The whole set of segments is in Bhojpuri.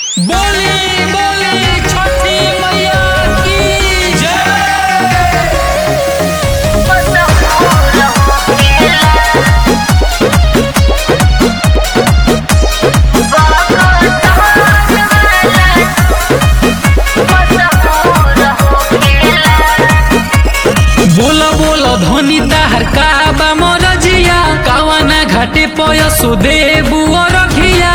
बोली बोली छठी मैया की जय बोला बोला धनी ताहर काबा मोरजिया कावाना घाटे पय सुदेबु रखिया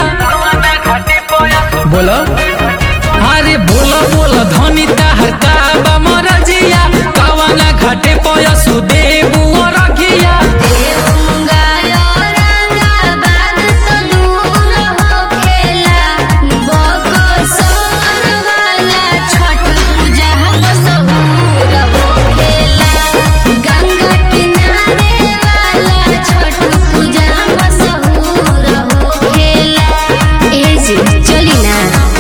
बोला अरे बोला बोला धनी ताहर काबा मोरजिया कावाना घाटे पय सुदेबु रखिया चली ना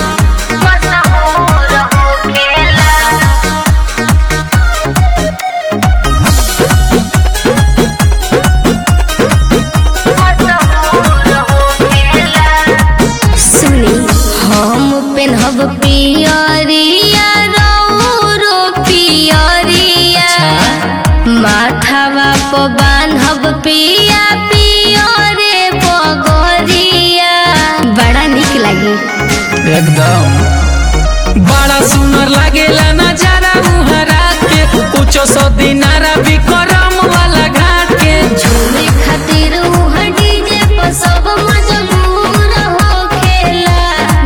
सुनी हम पेनहब पियरिया रौरो पियरिया माथावा प बांधब पिया पियरे पगरिया बड़ा निक लागी एकदम बड़ा सुंदर लागेला नजारा मुहरा के कुछ सौ दिनारा भी करम वाला घाट के झूमे खातिर उहाँ डीजे पर सब मजबूर होखेला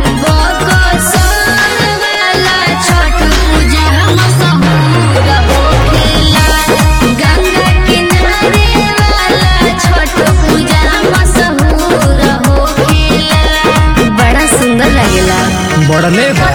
बकसर वाला छठ पूजा मशहूर होखेला गंगा किनारे वाला छठ पूजा मशहूर होखेला बड़ा सुंदर लगेला बढ़ले बा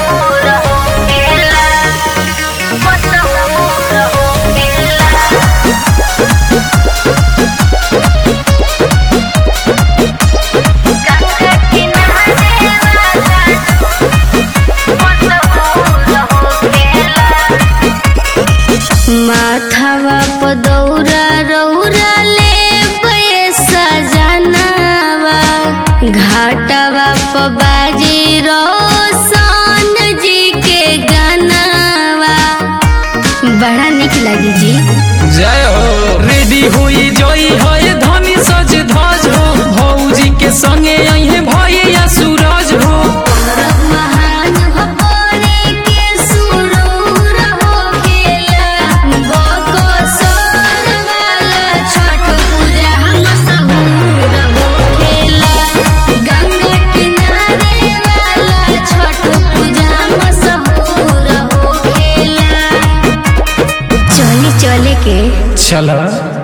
माथावा प दौरा रौरा ले पैसा जनावा घाटावा प बाजी रोशन जी के गानावा बड़ा निक लगी जी जय हो रेडी हुई जोई होए धनी सज धज हो भौजी के संगे अहे भैया सूरज हो परब महान हो परे के सुरूर होखेला बकसर वाला छठ पूजा मशहूर होखेला गंगा किनारे वाला छठ पूजा मशहूर होखेला चली चले के चला